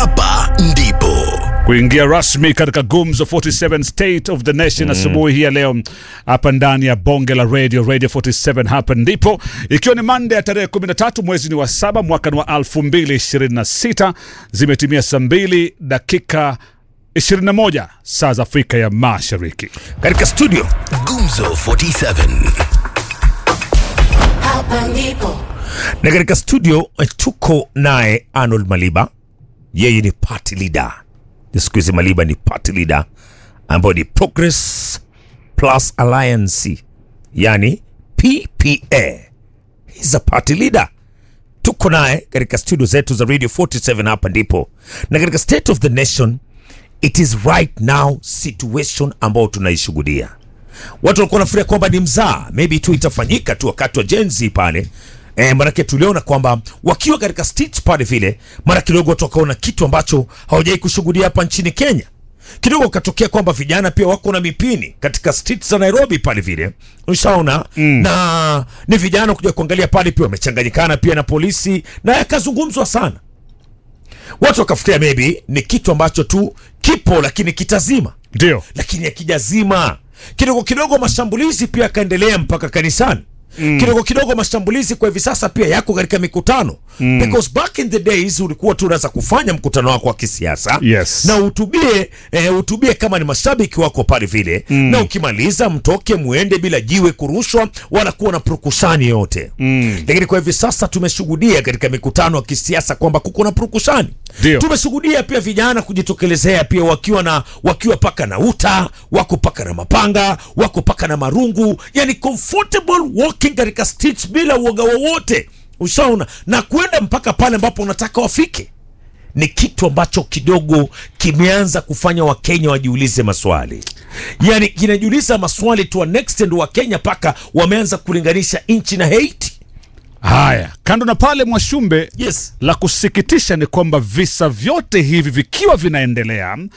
hapa ndipo kuingia rasmi katika Gumzo 47 State of the Nation asubuhi hii ya leo hapa ndani ya bonge la radio radio 47 hapa ndipo, ikiwa ni Monday ya tarehe 13 mwezi ni wa saba mwaka ni wa 2026 zimetimia saa 2 dakika 21 saa za Afrika ya Mashariki. katika studio Gumzo 47 Hapa ndipo na katika studio eh, tuko naye Arnold Maliba, yeye ni party leader. Ni siku hizi Maliba ni party leader ambayo ni Progress Plus Alliance, yani PPA. He's a party leader. Tuko naye katika studio zetu za Radio 47 hapa ndipo, na katika State of the Nation, it is right now situation ambayo tunaishuhudia watu walikuwa wanafikiria kwamba ni mzaa maybe tu itafanyika tu wakati wa Gen Z pale E, manake tuliona kwamba wakiwa katika stage pale vile, mara kidogo watu wakaona kitu ambacho hawajai kushuhudia hapa nchini Kenya. Kidogo ukatokea kwamba vijana pia wako na mipini katika streets za Nairobi pale vile, ushaona na ni vijana kuja kuangalia pale pia wamechanganyikana pia na polisi, na yakazungumzwa sana, watu wakafikiria maybe ni kitu ambacho tu kipo lakini kitazima Ndio lakini akijazima kidogo kidogo, mashambulizi pia yakaendelea mpaka kanisani. Kidogo kidogo mashambulizi kwa hivi sasa pia yako katika mikutano because back in the days ulikuwa tu unaweza kufanya mkutano wako wa kisiasa Yes. na utubie eh, utubie kama ni mashabiki wako pale vile na ukimaliza mtoke muende bila jiwe kurushwa wala kuwa na purukushani yote lakini kwa hivi sasa tumeshuhudia katika mikutano ya kisiasa kwamba kuko na purukushani Ndio. tumeshuhudia pia vijana kujitokelezea pia wakiwa na wakiwa paka na uta wako paka na mapanga wako paka na marungu yani comfortable walking katika streets bila uoga wowote ushaona na kwenda mpaka pale ambapo unataka wafike ni kitu ambacho kidogo kimeanza kufanya wakenya wajiulize maswali yani kinajiuliza maswali to an extent wakenya paka wameanza kulinganisha nchi na haiti haya. Kando na pale, Mwashumbe, yes la kusikitisha ni kwamba visa vyote hivi vikiwa vinaendelea